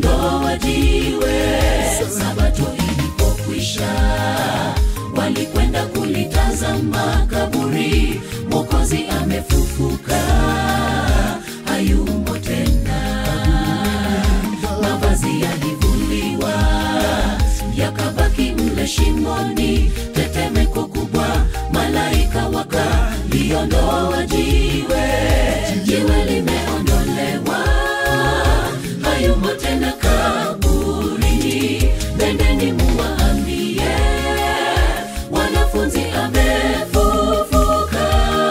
aliondoa jiwe sabato ilipokwisha walikwenda kulitazama kaburi mokozi amefufuka hayumo tena mavazi yalivuliwa yakabaki mle shimoni tetemeko kubwa malaika wakaliondoa jiwe jiwe limeondolewa hayumo tena kaburini nendeni muwaambie wanafunzi amefufuka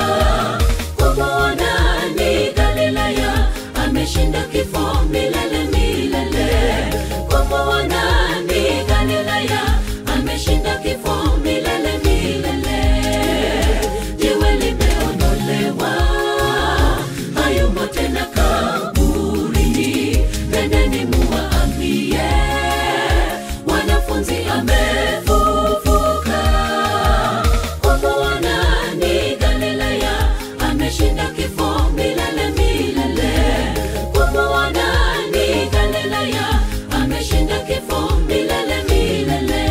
kumwona ni galilaya ameshinda kifo milele milele kumwona ni galilaya ameshinda kifo milele milele jiwe limeondolewa hayumo tena kaburini nendeni muwaambie wanafunzi amefufuka kumwona ni galilaya ameshinda kifo milele milele kumwona ni galilaya ameshinda kifo milele milele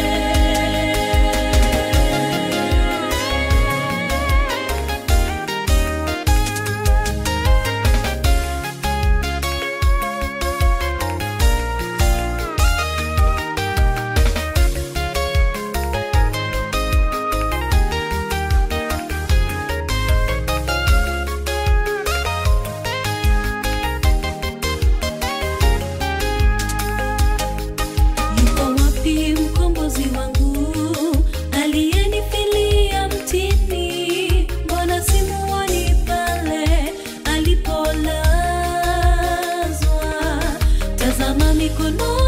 Yuko wapi mkombozi wangu aliyenifilia mtini? Mbona simuoni pale alipolazwa? Tazama mikono